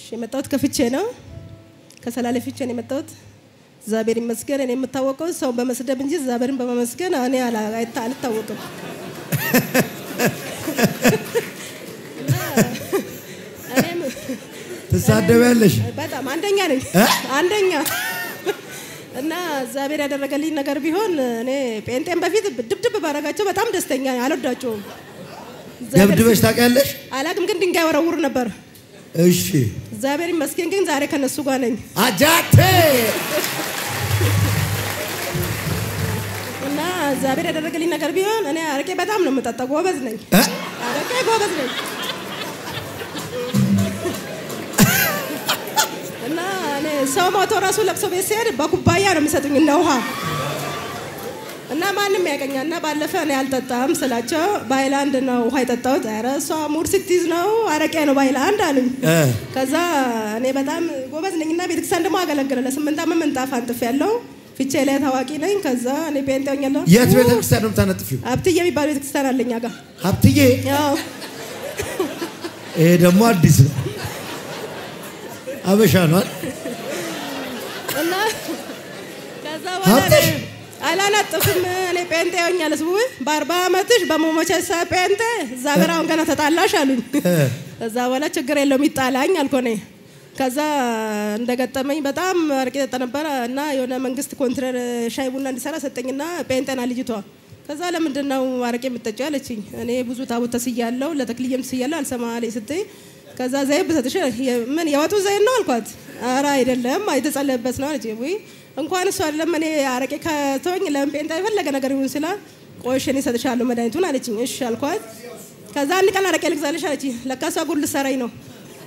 እሺ፣ የመጣሁት ከፍቼ ነው። ከሰላሌ ፍቼ ነው የመጣሁት። እግዚአብሔር ይመስገን። እኔ የምታወቀው ሰውን በመስደብ እንጂ እግዚአብሔርን በመመስገን እኔ አላ- አይታ- አልታወቅም። እና እኔም ትሳደቢያለሽ? በጣም አንደኛ ነኝ እ? አንደኛ እና እግዚአብሔር ያደረገልኝ ነገር ቢሆን እኔ ጴንጤን በፊት ድብድብ ባረጋቸው በጣም ደስተኛ ነኝ። አልወዳቸውም። እግዚአብሔር ደብድበሽ ታውቂያለሽ? አላቅም፣ ግን ድንጋይ ወረውር ነበር። እሺ እግዚአብሔር ይመስገን ግን ዛሬ ከነሱ ጋር ነኝ አጃቴ እና እግዚአብሔር ያደረገልኝ ነገር ቢሆን እኔ አረቄ በጣም ነው የምጠጣው። ጎበዝ ነኝ፣ እ? አረቄ ጎበዝ ነኝ። እና እኔ ሰው ሞቶ ራሱ ለቅሶ ቤት ሲሄድ በኩባያ ነው የሚሰጡኝ እንደ ውሃ እና ማንም ያገኛል። እና ባለፈ እኔ አልጠጣም ስላቸው በሃይላንድ ነው ውሃ የጠጣሁት። ኧረ እሷ ሙድ ስትይዝ ነው አረቄ ነው በሃይላንድ አሉኝ። እ። ከዛ እኔ በጣም ጎበዝ ነኝ እና ቤተክርስቲያን ደግሞ አገለግለ ለስምንት ዓመት ምንጣፍ አንጥፍ ያለው ፊቼ ላይ ታዋቂ ነኝ። ከዛ እኔ ጴንጤ ሆኛለሁ። የት ቤተክርስቲያን ነው የምታነጥፊው? ሀብትዬ የሚባል ቤተክርስቲያን አለኝ ጋር ሀብትዬ። ያው ይሄ ደግሞ አዲስ ነው። አበሻ ነው አይደል? እና ከዛ በኋላ ሀብትሽ? እኔ አላነጥፍም እኔ ጴንጤ ሆኛለሁ። ስቡ በአርባ ዓመትሽ በመሞቸሳ ጴንጤ እግዚአብሔር አሁን ገና ተጣላሽ አሉኝ። ከዛ በኋላ ችግር የለውም ይጣላኝ አልኩ እኔ። ከዛ እንደገጠመኝ በጣም አረቄ ጠጣ ነበረ እና የሆነ መንግስት ኮንትረር ሻይ ቡና እንዲሰራ ሰጠኝና ጴንጤና ልጅቷ ከዛ ለምንድን ነው አረቄ የምትጠጪው አለችኝ። እኔ ብዙ ታቦት ተስያለሁ ለተክልዬም ተስያለሁ አልሰማ አለኝ ስትይ ከዛ ዘይት ብሰጥሽ የ- ምን የወጡ ዘይት ነው አልኳት። ኧረ አይደለም የተጸለየበት ነው አለች። ውይ እንኳን እሱ አይደለም እኔ አረቄ ከተወኝ ለምን ጴንጤ የፈለገ ነገር ይሁን ስላት ቆይ እሺ እኔ እሰጥሻለሁ መድኃኒቱን አለችኝ። እሺ አልኳት። ከዛ አንድ ቀን አረቄ ልግዛልሽ አለችኝ። ለካ እሷ ጉድ ልትሰራኝ ነው።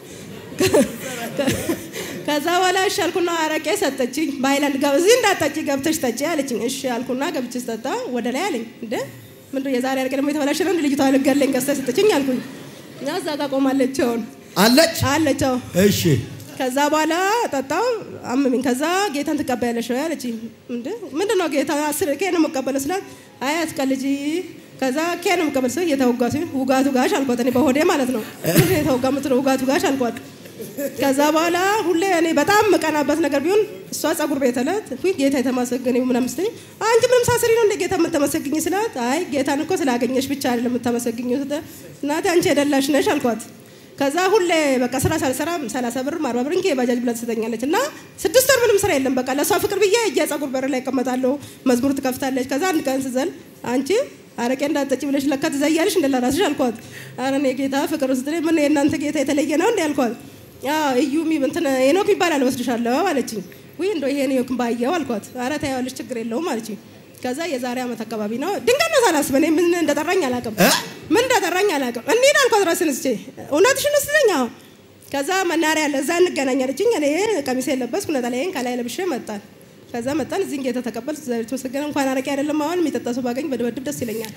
ከዛ በኋላ እሺ አልኩና አረቄ ሰጠችኝ። በሀይላንድ ገብ እዚህ እንዳጠጪ ገብተሽ ጠጪ አለችኝ። እሺ አልኩና ገብቼ ስጠጣ ወደ ላይ አለኝ። እንደ ምንድን የዛሬ አረቄ ደግሞ የተበላሸ ነው እንደ ልጅቷ ልገለኝ ገዝታ ሰጠችኝ አልኩኝ። እና እዛ ጋር ቆማለች አሁን አለች። አለች አዎ። እሺ ከዛ በኋላ ጠጣው አመመኝ። ከዛ ጌታን ትቀበያለሽ ወይ አለችኝ። እንደ ምንድን ነው ጌታ አስር ኬ ነው የምቀበለው ስላት አይ አትቀልጂ። ከዛ ኬ ነው የምቀበል ስላት እየተወጋ ሲሆን ውጋቱ ጋሽ አልኳት። እኔ በሆዴ ማለት ነው ምንድን ነው የተወጋ የምትለው ውጋቱ ጋሽ አልኳት። ከዛ በኋላ ሁሌ እኔ በጣም የምቀናበት ነገር ቢሆን እሷ ጸጉር ቤት ዕለት ውይ ጌታ የተመሰገነ ይሁን ምናምን ስትለኝ አንቺ ምንም ሳስሪ ነው እንደ ጌታ የምተመሰግኝ ስላት አይ ጌታን እኮ ስላገኘሽ ብቻ አይደለም የምተመሰግኝ ስትል እናቴ አንቺ የደላሽ ነሽ አልኳት። ከዛ ሁሌ በቃ ስራ ሳልሰራ ሰላሳ ብር አርባ ብር እንኬ ባጃጅ ብላ ትሰጠኛለች እና ስድስት ወር ምንም ስራ የለም። በቃ ለእሷ ፍቅር ብዬ እየ ጸጉር በር ላይ እቀመጣለሁ። መዝሙር ትከፍታለች። ከዛ አንድ ቀን ስዘል አንቺ አረቄ እንዳጠጪ ብለሽ ለካ ትዘያለሽ እንደ ለራስሽ አልኳት። ኧረ እኔ ጌታ ፍቅር ውስጥ ምን የእናንተ ጌታ የተለየ ነው እንዲ አልኳት። እዩ እንትን ሄኖክ ይባላል ወስድሻለሁ አለችኝ። ውይ እንደው ይሄ ሄኖክ ባየው አልኳት። ኧረ ታያለሽ ችግር የለውም አለችኝ። ከዛ የዛሬ ዓመት አካባቢ ነው ድንገት ነው ሳላስብ እኔ ምን እንደጠራኝ አላውቅም እ? ምን እንደጠራኝ አላውቅም። እንሂድ አልኳት ራስን እስቼ እውነትሽን ስትለኝ አዎ። ከዛ መናሪያ አለ እዛ እንገናኝ አለችኝ። እኔ ቀሚሴ የለበስኩ ነጠላዬን ከላይ ለብሼ መጣን። ከዛ መጣን እዚህ ጌታ ተቀበል እግዚአብሔር ተመሰገነ። እንኳን አረቄ አይደለም አሁን የሚጠጣ ሰው ባገኝ በድበድብ ደስ ይለኛል።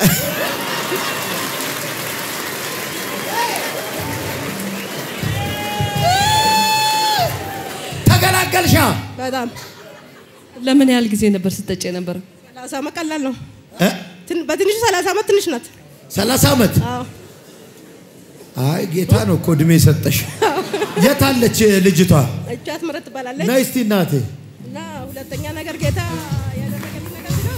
ተገላገልሻ። በጣም ለምን ያህል ጊዜ ነበር ስጠጭ የነበረ? ሰላሳ ዓመት ቀላል ነው። እ? ትን- በትንሹ ሰላሳ ዓመት ትንሽ ናት። ሰላሳ ዓመት አዎ አይ ጌታ ነው እኮ እድሜ ሰጠሽ። የት አለች ልጅቷ? እጃት ምረት ትባላለች። ነይ እስቲ እናቴ። እና ሁለተኛ ነገር ጌታ ያደረገልኝ ነገር ቢኖር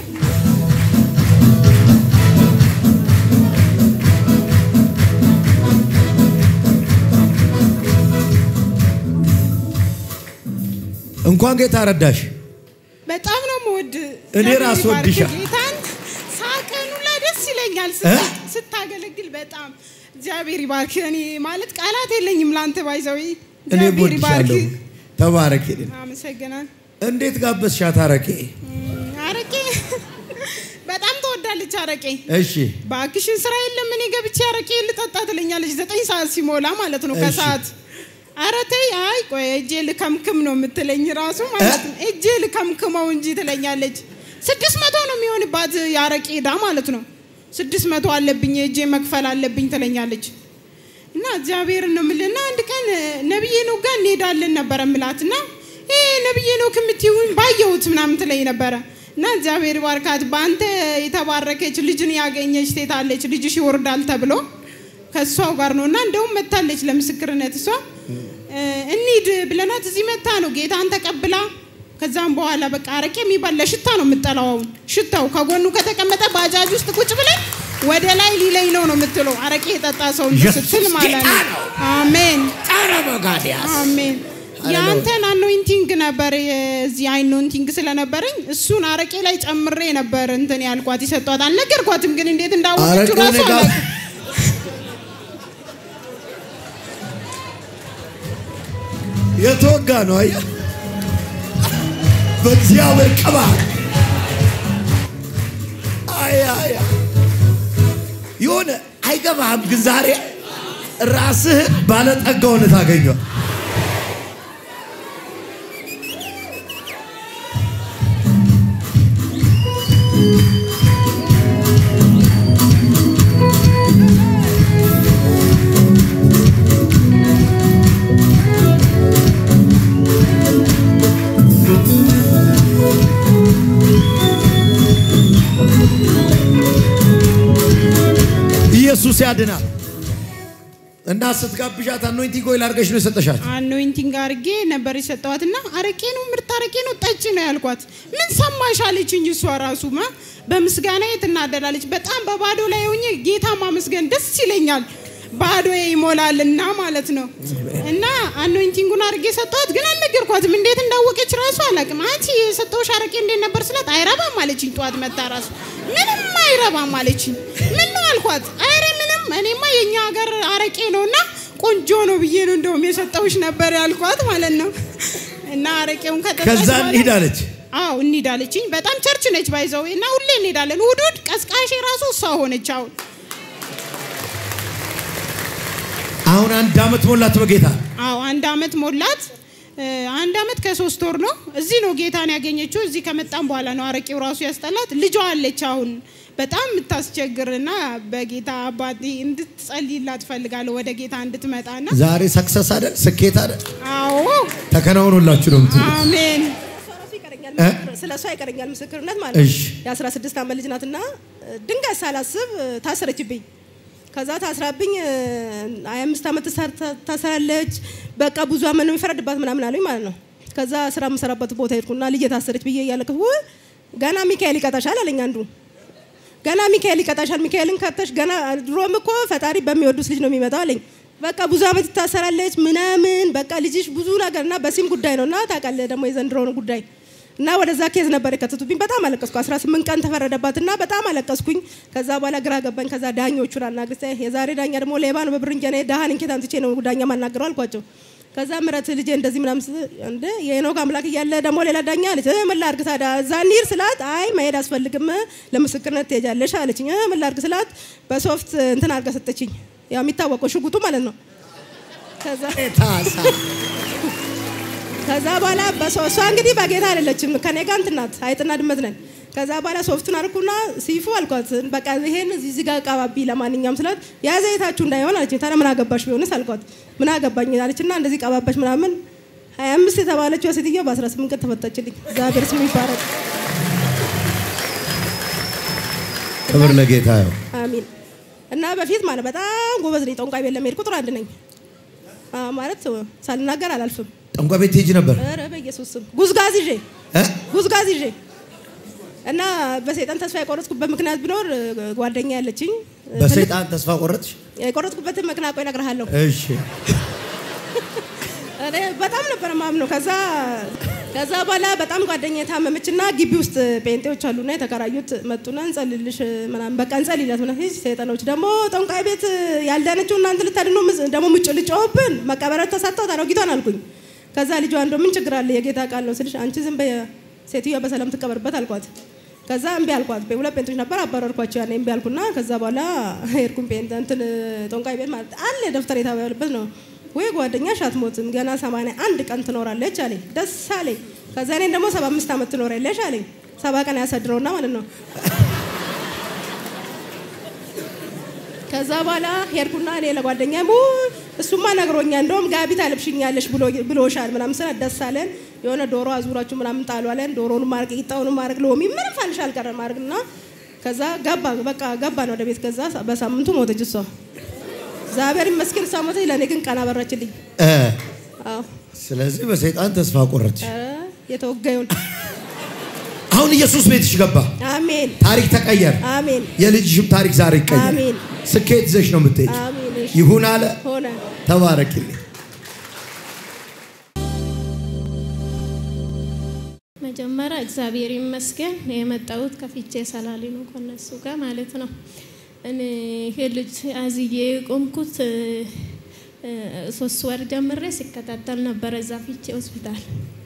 እንኳን ጌታ ረዳሽ። በጣም ነው የምወድ። እኔ እግዚአብሔር ራስ ይባርክ ወድሻለሁ። ጌታን ሳቀኑ ላይ ደስ ይለኛል እ? ስት- ስታገለግል በጣም እግዚአብሔር ይባርክ። እኔ ማለት ቃላት የለኝም ለአንተ ባይዘዊ እኔ እግዚአብሔር ይባርክ። ወድሻለሁ። ተባረክ። አመሰግናል። እንዴት ጋበዝሻት አረቄ? አረቄ በጣም ትወዳለች አረቄ። እሺ በአክሽን ስራ የለም እኔ ገብቼ አረቄ ልጠጣ ትለኛለች። ዘጠኝ ሰዓት ሲሞላ ማለት ነው እሺ። ከሰዓት ኧረ ተይ አይ ቆይ እጄ ልከምክም ነው የምትለኝ ራሱ ማለት ነው። እጄ ልከምክመው እንጂ ትለኛለች። ስድስት መቶ ነው የሚሆንባት የአረቄ ዕዳ ማለት ነው። ስድስት መቶ አለብኝ እጄ መክፈል አለብኝ ትለኛለች። እና እግዚአብሔር ነው የምልህ። አንድ ቀን ነብዬ ነው ጋር እንሄዳለን ነበረ ምላት እና ይሄ ነብዬ ነው ከምትይውን ባየሁት ምናምን ትለኝ ነበረ እና እግዚአብሔር ባርካት በአንተ የተባረከች ልጅን ያገኘች ሴት አለች ልጅሽ ይወርዳል ተብሎ ከእሷው ጋር ነው እና እንደውም መታለች ለምስክርነት እሷ እ፣ እንሂድ ብለናት እዚህ መታ ነው ጌታን ተቀብላ ከዛም በኋላ በቃ አረቄ የሚባል ለሽታ ነው የምጠላው። አሁን ሽታው ከጎኑ ከተቀመጠ ባጃጅ ውስጥ ቁጭ ብለን ወደ ላይ ሊለኝ ነው ነው የምትለው አረቄ የጠጣ ሰው እንደ ኢየሱስ ስትል ማለት ጌታ ነው። ነው። አሜን ጣረ በጋዲያስ አሜን። ሃሌሉያ። የአንተን አኖይንቲንግ ነበር የዚህ አኖይንቲንግ ስለነበረኝ እሱን አረቄ ላይ ጨምሬ ነበር እንትን ያልኳት ይሰጧት አልነገርኳትም፣ ግን እንዴት እንዳወቀችው አረቄው ራሱ እኔ ጋር አላውቅም። የተወጋ ነው። አየህ፣ በእግዚአብሔር ቅባት አይ አይ አይ። የሆነ አይገባህም፣ ግን ዛሬ ራስህን ባለጠጋ ሆነህ ታገኘዋል። ኢየሱስ ያድናል። እና ስትጋብዣት አኖይንቲንግ ኦይል አድርገሽ ነው የሰጠሻት። አኖይንቲንግ አርጌ ነበር የሰጠዋት እና አረቄ ነው ምርጥ አረቄ ነው ጠጪ ነው ያልኳት። ምን ሰማሽ አለችኝ። እሷ ራሱ ማ በምስጋና ትናደዳለች። በጣም በባዶ ላይ ሆኜ ጌታ ማመስገን ደስ ይለኛል። ባዶ ይሞላልና ማለት ነው። እና አኖይንቲንጉን አርጌ ሰጠዋት፣ ግን አልነገርኳትም። እንዴት እንዳወቀች ራሱ አላውቅም። አንቺ የሰጠውሽ አረቄ እንዴት ነበር ስላት አይረባም አለችኝ። ጠዋት መታ ራሱ ምንም አይረባም አለችኝ። ምን ነው አልኳት። አረ ምንም እኔማ የኛ ሀገር አረቄ ነውና ቆንጆ ነው ብዬ ነው እንደውም የሰጠውሽ ነበር ያልኳት ማለት ነው። እና አረቄውን ከጠጣች ከዛ በኋላ- እንሂዳለች። አዎ እንሂዳለችኝ። በጣም ቸርች ነች ባይዘው እና ሁሌ እንሄዳለን። እሑድ እሑድ ቀስቃሼ ራሱ እሷ ሆነች። አሁን አሁን አንድ አመት ሞላት በጌታ አዎ አንድ አመት ሞላት። እ፣ አንድ አመት ከሶስት ወር ነው። እዚህ ነው ጌታን ያገኘችው። እዚህ ከመጣም በኋላ ነው አረቄው ራሱ ያስጠላት። ልጇ አለች አሁን በጣም የምታስቸግርና በጌታ አባቴ እንድትጸልይላት ትፈልጋለሁ ወደ ጌታ እንድትመጣና ዛሬ ሰክሰስ አይደል ስኬት አይደል አዎ ተከናውኖላችሁ ነው የምትሉት። አሜን ራሱ ይቀረኛል እ? ምስክር- ስለ እሷ ይቀረኛል ምስክርነት ማለት ነው። እሺ። የ16 ዓመት ልጅ ናትና ድንጋይ ሳላስብ ታሰረችብኝ። ከዛ ታስራብኝ ሀያ አምስት ዓመት ተሰር- ታሰራለች። በቃ ብዙ አመት ነው የሚፈረድባት ምናምን አሉኝ ማለት ነው። ከዛ ስራ የምሰራበት ቦታ ሄድኩና ልጅ ታሰረች ብዬ እያለቅሁ ገና ሚካኤል ይቀጣሻል አለኝ አንዱ። ገና ሚካኤል ይቀጣሻል፣ ሚካኤልን ከተሽ ገና ድሮም እኮ ፈጣሪ በሚወዱት ልጅ ነው የሚመጣው አለኝ። በቃ ብዙ አመት ትታሰራለች ምናምን በቃ ልጅሽ ብዙ ነገር እና በሲም ጉዳይ ነው እና ታውቃለህ ደግሞ የዘንድሮውን ጉዳይ እና ወደዛ ኬዝ ነበር የከተቱብኝ። በጣም አለቀስኩ። 18 ቀን ተፈረደባት እና በጣም አለቀስኩኝ። ከዛ በኋላ ግራ ገባኝ። ከዛ ዳኞቹን አናግሬ የዛሬ ዳኛ ደግሞ ሌባ ነው በብር እንጀኔ ዳህን እንኬት አምጥቼ ነው ዳኛ ማናገረው አልኳቸው። ከዛ ምረት ልጄ እንደዚህ ምናምን ስ- እንደ የሄኖክ አምላክ እያለ ደግሞ ሌላ ዳኛ አለች። እ ምን ላድርግ ታዲያ እዛ እንሂድ ስላት አይ መሄድ አስፈልግም ለምስክርነት ትሄጃለሽ አለችኝ። እ ምን ላድርግ ስላት በሶፍት እንትን አድርጋ ሰጠችኝ። ያው የሚታወቀው ሽጉጡ ማለት ነው። ከዛ ታሳ ከዛ በኋላ በሰው እሷ እንግዲህ በጌታ አይደለችም ከኔ ጋር እንትን ናት አይጥና ድመት ነን። ከዛ በኋላ ሶፍቱን አርኩና ሲፉ አልኳት በቃ ይሄን እዚህ ጋር ቀባቢ ለማንኛውም ስላት ያ ዘይታችሁ እንዳይሆን አለችኝ። ታዲያ ምን አገባሽ ቢሆንስ አልኳት። ምን አገባኝ አለችና እንደዚህ ቀባባሽ ምናምን ሀያ አምስት የተባለችው ሴትዮ በአስራ ስምንት ቀን ተፈታችልኝ። እግዚአብሔር ስሙ ይባረክ። ክብር ለጌታ ይሁን። አሚን። እና በፊት ማለት በጣም ጎበዝ ነኝ። ጠንቋይ ቤት ለመሄድ ቁጥር አንድ ነኝ አ፣ ማለት ሳልናገር አላልፍም። ጠንቋይ ቤት ትሄጂ ነበር ኧረ በኢየሱስ ስም ጉዝጋዝ ይዤ እ? ጉዝጋዝ ይዤ እና በሰይጣን ተስፋ የቆረጥኩበት ምክንያት ቢኖር ጓደኛ ያለችኝ በሰይጣን ተስፋ ቆረጥሽ? የቆረጥኩበትን ምክንያት ቆይ እነግርሃለሁ። እሺ እኔ በጣም ነበር ማምነው። ከዛ ከዛ በኋላ በጣም ጓደኛ የታመመችና ግቢ ውስጥ ጴንጤዎች አሉና የተከራዩት መጡና እንጸልልሽ ምናምን በቃ እንጸልይላት ምናምን ሂጅ ሰይጣኖች ደግሞ ጠንቋይ ቤት ያልዳነችው እናንተ ልታድኑ ምስ- ደግሞ ምጭ ልጮህብን መቀበረት ተሰጥተው አሮጊቷን አልኩኝ። ከዛ ልጇ እንደው ምን ችግር አለ የጌታ ቃል ነው ስልሽ አንቺ ዝም በይ ሴትዮዋ በሰላም ትቀበርበት አልኳት። ከዛ እምቢ አልኳት። ሁለት ጴንጦች ነበር አባረርኳቸው። ያኔ እምቢ አልኩና ከዛ በኋላ ሄድኩኝ ጴንጤ እንትን ጠንቋይ ቤት ማለት አለ ደብተር የተባለበት ነው ወይ ጓደኛሽ አትሞትም ገና ሰማንያ አንድ ቀን ትኖራለች አለኝ። ደስ አለኝ። ከዛ እኔን ደግሞ ሰባ አምስት ዓመት ትኖራለች አለኝ። ሰባ ቀን ያሳድረውና ማለት ነው። ከዛ በኋላ ሄድኩና እኔ ለጓደኛ እሱማ ነግሮኛ እንደውም ጋቢ ታለብሽኛለሽ ብሎ- ብሎሻል ምናምን ስለ ደስ አለን። የሆነ ዶሮ አዙራችሁ ምናምን ጣሉ አለን። ዶሮውን ማድረግ ቂጣውን ማድረግ ሎሚ ምንም ፋንሽ አልቀረም ማድረግ እና ከዛ ገባ በቃ ገባን ወደ ቤት። ከዛ በሳምንቱ ሞተች እሷ። እግዚአብሔር ይመስገን እሷ ሞተች። ለእኔ ግን ቀን አበራችልኝ። እ አዎ ስለዚህ በሰይጣን ተስፋ ቆረጥሽ። ኧረ የተወጋዩን አሁን ኢየሱስ ቤትሽ ገባ። አሜን ታሪክ ተቀየረ። አሜን የልጅሽም ታሪክ ዛሬ ይቀየር። አሜን። ስኬት ይዘሽ ነው የምትሄድ። አሜን እሺ ይሁን አለ። ሆነ ተባረክልኝ። መጀመሪያ እግዚአብሔር ይመስገን የመጣሁት ከፊቼ ሰላሌ ነው ከነሱ ጋር ማለት ነው። እኔ ይሄ ልጅ አዝዬ የቆምኩት እ፣ እ፣ ሶስት ወር ጀምሬ ሲከታተል ነበረ እዛ ፊቼ ሆስፒታል።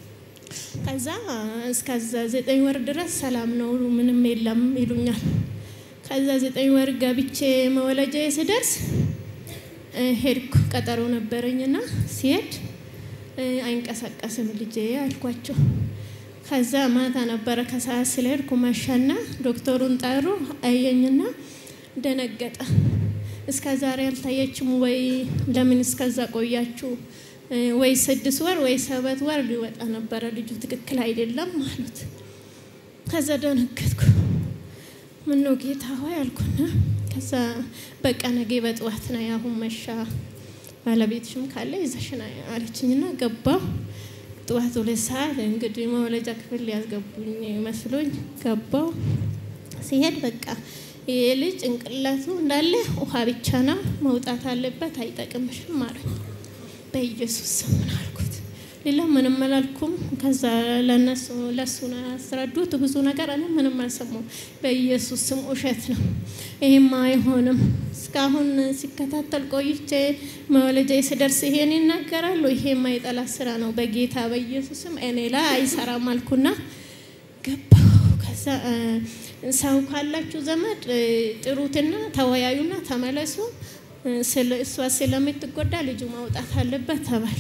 ከዛ እስከዛ ዘጠኝ ወር ድረስ ሰላም ነው ምንም የለም ይሉኛል። ከዛ ዘጠኝ ወር ገብቼ መወለጃ ስደርስ እ፣ ሄድኩ ቀጠሮ ነበረኝና ሲሄድ እ፣ አይንቀሳቀስም ልጄ አልኳቸው። ከዛ ማታ ነበረ ከሰዓት ስለሄድኩ መሸና ዶክተሩን ጠሩ አየኝና ደነገጠ። እስከ ዛሬ አልታየችም ወይ? ለምን እስከዛ ቆያችሁ? እ፣ ወይ ስድስት ወር ወይ ሰባት ወር ሊወጣ ነበረ ልጁ ትክክል አይደለም አሉት። ከዛ ደነገጥኩ። ምነው ጌታ ሆይ አልኩና ከዛ በቃ ነገ በጠዋት ነው ያሁን መሻ ባለቤትሽም ካለ ይዘሽ ና አለችኝና ገባሁ። ጠዋት ሁለት ሰዓት እንግዲህ መውለጃ ክፍል ሊያስገቡኝ መስሎኝ ገባው። ሲሄድ በቃ ይሄ ልጅ ጭንቅላቱ እንዳለ ውሃ ብቻ ነው መውጣት አለበት፣ አይጠቅምሽም አሉኝ። በኢየሱስ ስም ምን አልኩት። ሌላ ምንም አላልኩም። ከዛ ለነሱ ለሱ ነው ያስረዱት ብዙ ነገር እኔ ምንም አልሰማሁም። በኢየሱስ ስም ውሸት ነው፣ ይሄማ አይሆንም። እስካሁን ሲከታተል ቆይቼ መወለጃ ስደርስ ይሄን ይናገራሉ። ይሄ የማይጠላ ስራ ነው። በጌታ በኢየሱስ ስም እኔ ላይ አይሰራም አልኩና ገባሁ። ከዛ እ፣ ሰው ካላችሁ ዘመድ እ፣ ጥሩትና ተወያዩና ተመለሱ። እ፣ ስለ እሷ ስለምትጎዳ ልጁ ማውጣት አለበት ተባል።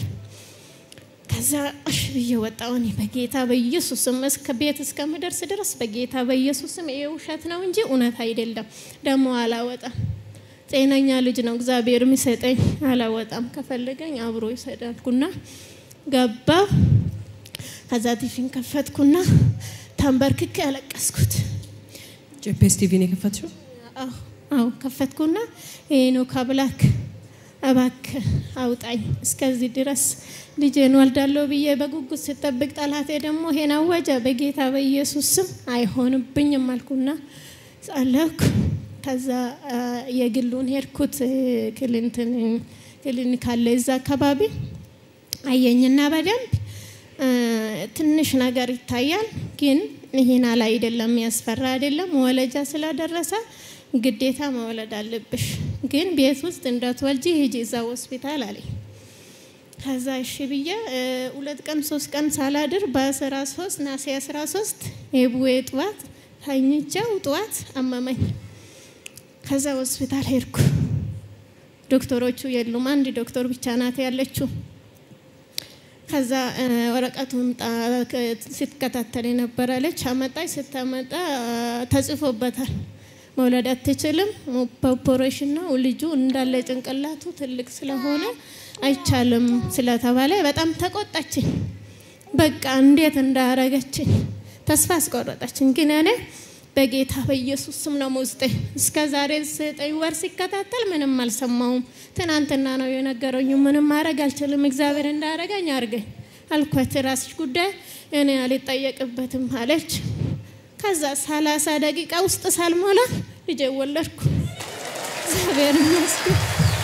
ከዛ እሺ ብዬ ወጣሁ። እኔ በጌታ በኢየሱስም እስከ ቤት እስከምደርስ ድረስ በጌታ በኢየሱስም ይሄ ውሸት ነው እንጂ እውነት አይደለም። ደግሞ አላወጣም። ጤነኛ ልጅ ነው እግዚአብሔር የሚሰጠኝ። አላወጣም። ከፈለገኝ አብሮ ይሰዳልኩና ገባሁ። ከዛ ቲቪን ከፈትኩና ተንበርክኬ ያለቀስኩት ጄፒኤስ ቲቪን የከፈትሽው አዎ አዎ ከፈትኩና ሄኖክ አምላክ እባክህ አውጣኝ እስከዚህ ድረስ ልጄን ወልዳለሁ ብዬ በጉጉት ስጠብቅ ጠላቴ ደግሞ ይሄን አወጀ። በጌታ በኢየሱስ ስም አይሆንብኝም አልኩና ጸለይኩ። ከዛ አ፣ የግሉን ሄድኩት እ፣ ክሊንትን ክሊኒክ አለ እዛ አካባቢ አየኝና በደንብ እ፣ ትንሽ ነገር ይታያል፣ ግን ይህን አላ አይደለም የሚያስፈራ አይደለም። መወለጃ ስለደረሰ ግዴታ መውለድ አለብሽ፣ ግን ቤት ውስጥ እንዳትወልጂ ሂጂ እዛ ሆስፒታል አለኝ። ከዛ እሺ ብዬ እ፣ ሁለት ቀን ሶስት ቀን ሳላድር በአስራ ሶስት ናሴ አስራ ሶስት የቡዌ ጥዋት ተኝቼው ጥዋት አመመኝ። ከዛ ሆስፒታል ሄድኩ። ዶክተሮቹ የሉም፣ አንድ ዶክተር ብቻ ናት ያለችው። ከዛ እ፣ ወረቀቱን ጣ- ከ- ስትከታተል የነበረለች አመጣች። ስታመጣ ተጽፎበታል መውለድ አትችልም፣ በኦፕሬሽን ነው ልጁ እንዳለ ጭንቅላቱ ትልቅ ስለሆነ አይቻልም ስለተባለ በጣም ተቆጣችኝ። በቃ እንዴት እንዳረገችኝ ተስፋ አስቆረጠችኝ። ግን እኔ በጌታ በኢየሱስ ስም ነው ውስጤ እስከ ዛሬ ዘጠኝ ወር ሲከታተል ምንም አልሰማውም። ትናንትና ነው የነገረኝ። ምንም ማድረግ አልችልም፣ እግዚአብሔር እንዳረገኝ አርገኝ አልኳት። ራስሽ ጉዳይ እኔ አልጠየቅበትም አለች። ከዛ ሰላሳ ደቂቃ ውስጥ ሳልሞላ ልጄ ወለድኩ። እግዚአብሔር ይመስገን።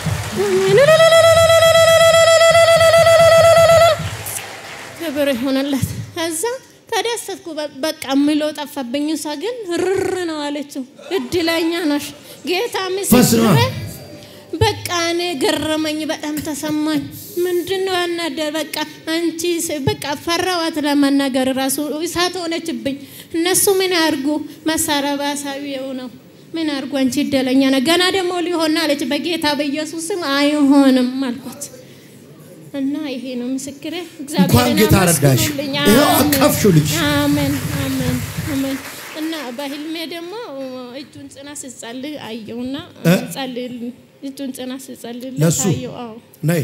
ክብር ይሆነለት። ከዛ ተደሰትኩ። በ- በቃ የምለው ጠፋብኝ። እሷ ግን ርር ነው አለችው። እድለኛ ነሽ ጌታ ፈስ ነዋ። ምስክሬ። በቃ እኔ ገረመኝ፣ በጣም ተሰማኝ። ምንድን ነው ያናደር? በቃ አንቺ ስ- በቃ ፈራዋት ለመናገር ራሱ እሳት ሆነችብኝ። እነሱ ምን ያርጉ? መሳሪያ ባሳቢው ነው ምን አርጉ? አንቺ እድለኛ ነ ገና ደግሞ ሊሆን አለች። በጌታ በኢየሱስ ስም አይሆንም አልኳት። እና ይሄ ነው ምስክሬ። እንኳን ጌታ ረዳሽ። አመስግኑልኝ። ይኸው አሜን። አቀፍሽው ልጅ። አሜን አሜን አሜን። እና በህልሜ ደግሞ እጁን ጽና ስጸልይ አየውና እ? ጸልይልኝ እጁን ጽና ስጸልይ ለሱ? አየው። አዎ ነይ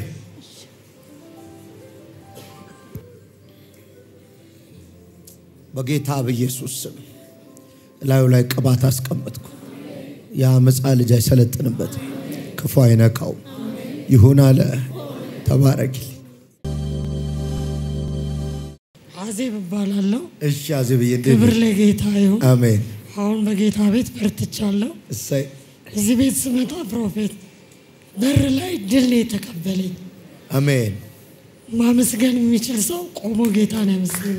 በጌታ በኢየሱስ ስም ላዩ ላይ ቅባት አስቀመጥኩ። የአመፃ ልጅ አይሰለጥንበትም፣ ክፉ አይነካውም። ይሁን አለ። ተባረኪ። አዜብ እባላለሁ። እሺ አዜብዬ እንዴት ክብር ነሽ? ለጌታ ይሁን። አሜን። አሁን በጌታ ቤት በርትቻለሁ። እሰይ እዚህ ቤት ስመጣ ፕሮፌት በር ላይ ድል ነው የተቀበለኝ። አሜን። ማመስገን የሚችል ሰው ቆሞ ጌታን ያመስግን።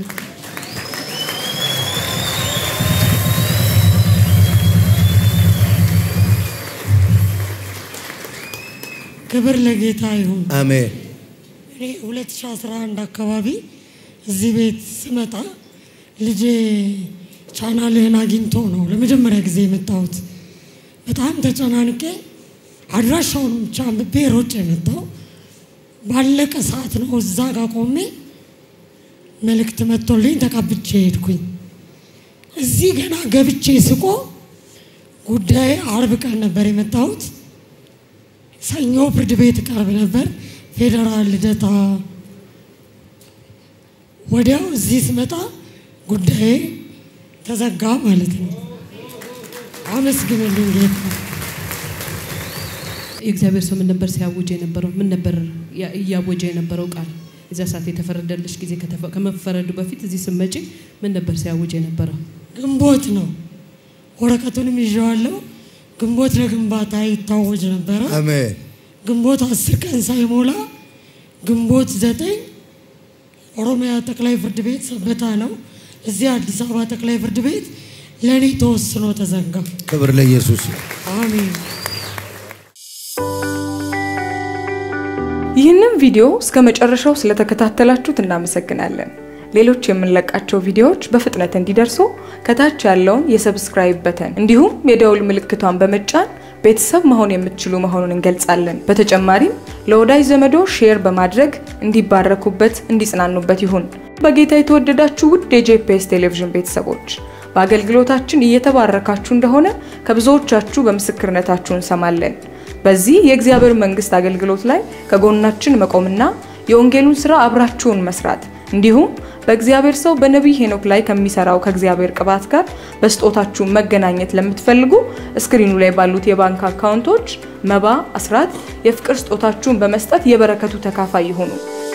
ክብር ለጌታ ይሁን። አሜን። እኔ 2011 አካባቢ እዚህ ቤት ስመጣ ልጄ ቻናልህን አግኝቶ ነው ለመጀመሪያ ጊዜ የመጣሁት። በጣም ተጨናንቄ አድራሻውን ብቻ አንብቤ ሮጬ የመጣው ባለቀ ሰዓት ነው እዛ ጋር ቆሜ መልእክት መጥቶልኝ ተቀብቼ ሄድኩኝ። እዚህ ገና ገብቼ ስቆ ጉዳይ አርብ ቀን ነበር የመጣሁት። ሰኞ ፍርድ ቤት ቀርብ ነበር፣ ፌዴራል ልደታ። ወዲያው እዚህ ስመጣ ጉዳዬ ተዘጋ ማለት ነው። አመስግንልኝ ጌታ። የእግዚአብሔር ሰው ምን ነበር ሲያውጅ የነበረው? ምን ነበር ያ- እያወጀ የነበረው ቃል? እዚያ ሰዓት የተፈረደልሽ ጊዜ ከተፈ- ከመፈረዱ በፊት እዚህ ስመጪ ምን ነበር ሲያውጅ የነበረው? ግንቦት ነው። ወረቀቱንም ይዤዋለሁ። ግንቦት ለግንባታ ይታወጅ ነበረ። አሜን። ግንቦት አስር ቀን ሳይሞላ ግንቦት ዘጠኝ ኦሮሚያ ጠቅላይ ፍርድ ቤት ሰበታ ነው። እዚህ አዲስ አበባ ጠቅላይ ፍርድ ቤት ለእኔ ተወስኖ ተዘጋ። ክብር ለኢየሱስ። አሜን። ይህንን ቪዲዮ እስከ መጨረሻው ስለተከታተላችሁት እናመሰግናለን። ሌሎች የምንለቃቸው ቪዲዮዎች በፍጥነት እንዲደርሱ ከታች ያለውን የሰብስክራይብ በተን እንዲሁም የደውል ምልክቷን በመጫን ቤተሰብ መሆን የምትችሉ መሆኑን እንገልጻለን። በተጨማሪም ለወዳጅ ዘመዶ ሼር በማድረግ እንዲባረኩበት፣ እንዲጽናኑበት ይሁን። በጌታ የተወደዳችሁ ውድ የጄፒኤስ ቴሌቪዥን ቤተሰቦች በአገልግሎታችን እየተባረካችሁ እንደሆነ ከብዙዎቻችሁ በምስክርነታችሁ እንሰማለን። በዚህ የእግዚአብሔር መንግስት አገልግሎት ላይ ከጎናችን መቆምና የወንጌሉን ስራ አብራችሁን መስራት እንዲሁም በእግዚአብሔር ሰው በነቢይ ሄኖክ ላይ ከሚሰራው ከእግዚአብሔር ቅባት ጋር በስጦታችሁ መገናኘት ለምትፈልጉ እስክሪኑ ላይ ባሉት የባንክ አካውንቶች መባ፣ አስራት፣ የፍቅር ስጦታችሁን በመስጠት የበረከቱ ተካፋይ ይሁኑ።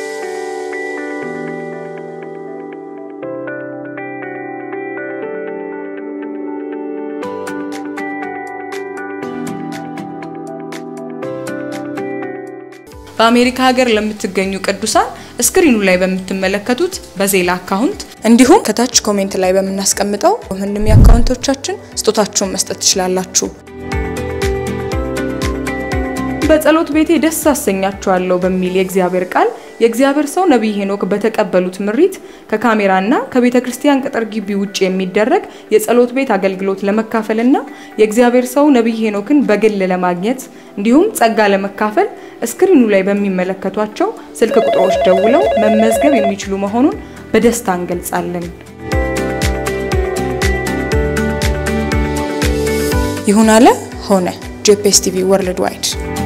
በአሜሪካ ሀገር ለምትገኙ ቅዱሳን እስክሪኑ ላይ በምትመለከቱት በዜላ አካውንት እንዲሁም ከታች ኮሜንት ላይ በምናስቀምጠው ምንም የአካውንቶቻችን ስጦታችሁን መስጠት ትችላላችሁ። በጸሎት ቤቴ ደስ አሰኛችኋለሁ በሚል የእግዚአብሔር ቃል የእግዚአብሔር ሰው ነቢይ ሄኖክ በተቀበሉት ምሪት ከካሜራና ከቤተ ክርስቲያን ቅጥር ግቢ ውጭ የሚደረግ የጸሎት ቤት አገልግሎት ለመካፈልና የእግዚአብሔር ሰው ነቢይ ሄኖክን በግል ለማግኘት እንዲሁም ጸጋ ለመካፈል እስክሪኑ ላይ በሚመለከቷቸው ስልክ ቁጥሮች ደውለው መመዝገብ የሚችሉ መሆኑን በደስታ እንገልጻለን። ይሁን አለ ሆነ። ጄፒኤስ ቲቪ ወርልድ ዋይድ